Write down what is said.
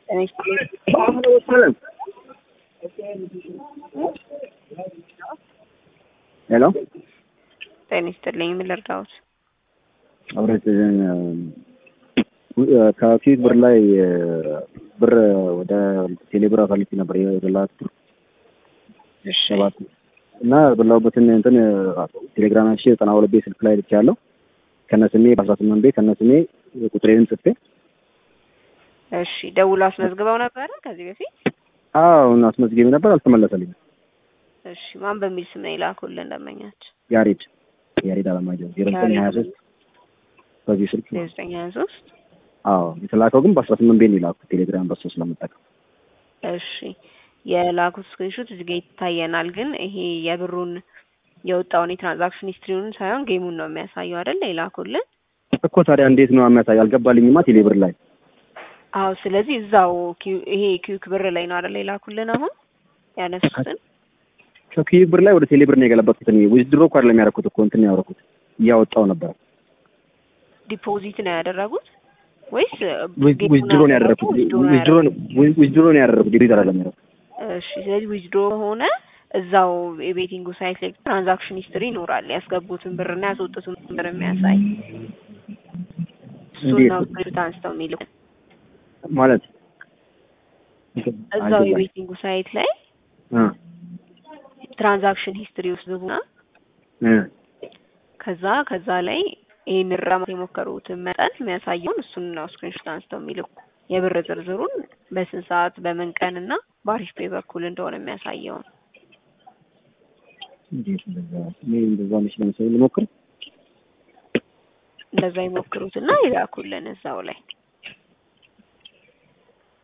ሄሎ ጤና ይስጥልኝ። ምን ልርዳዎት? አብረት ከፊት ብር ላይ ብር ወደ ቴሌብር አሳልፌ ነበር የበላሁት ብር እሺ ሰባት እና በላሁበትን እንትን ቴሌግራም ሺ ዘጠና ሁለት ቤት ስልክ ላይ ልኬያለሁ ከነስሜ በአስራ ስምንት ቤት ከነስሜ ቁጥሬንም ጽፌ እሺ ደውሎ አስመዝግበው ነበረ ከዚህ በፊት? አሁን አስመዝጌቢ ነበር አልተመለሰልኝም። እሺ ማን በሚል ስም ነው የላኩልን ደንበኛችን? ያሬድ ያሬድ አለማየሁ ዜሮ ዘጠኝ ሀያ ሶስት በዚህ ስልክ ነው። ዘጠኝ ሀያ ሶስት አዎ የተላከው ግን በአስራ ስምንት ቤት ነው የላኩት ቴሌግራም በሱ ስለምጠቀም እሺ የላኩት ስክሪንሾት እዚህ ጋር ይታየናል። ግን ይሄ የብሩን የወጣውን የትራንዛክሽን ሂስትሪውን ሳይሆን ጌሙን ነው የሚያሳየው አይደል? የላኩልን እኮ ታዲያ እንዴት ነው የሚያሳይ? አልገባልኝማ ቴሌብር ላይ አዎ። ስለዚህ እዛው ኪው- ይሄ ኪዩክ ብር ላይ ነው አይደል የላኩልን አሁን ያነሱትን ከኪዩብ ብር ላይ ወደ ቴሌብር ነው የገለበጥኩት። እኔ ዊዝድሮ እኮ አይደለም ያደረኩት እኮ እንትን ነው ያደረኩት እያወጣው ነበር። ዲፖዚት ነው ያደረጉት ወይስ ዊዝድሮ ነው ያደረኩት። ዊዝድሮ ነው ዊዝድሮ ነው ያደረኩት። ዲሪት አይደለም ያደረኩት። እሺ ስለዚህ ዊዝድሮ ከሆነ እዛው የቤቲንጉ ሳይት ላይ ትራንዛክሽን ሂስትሪ ይኖራል። ያስገቡትን ብርና ያስወጡትን ብር የሚያሳይ እሱን እንዴት? ነው ስክሪፕት አንስተው የሚልኩ ማለት እዛው አልገባኝም። የቤቲንጉ ሳይት ላይ እ ትራንዛክሽን ሂስትሪ ውስጥ ግቡና እ ከዛ ከዛ ላይ ይህን ራማት የሞከሩትን መጠን የሚያሳየውን እሱን ነው ስክሪንሾት አንስተው የሚልኩ የብር ዝርዝሩን በስንት ሰዓት በምን ቀን እና በአሪፍ ፔ በኩል እንደሆነ የሚያሳየውን እንዴት እንደዛ እኔ እንደዛ ነች ለምሳሌ ልሞክር እንደዛ ይሞክሩትና ይላኩልን እዛው ላይ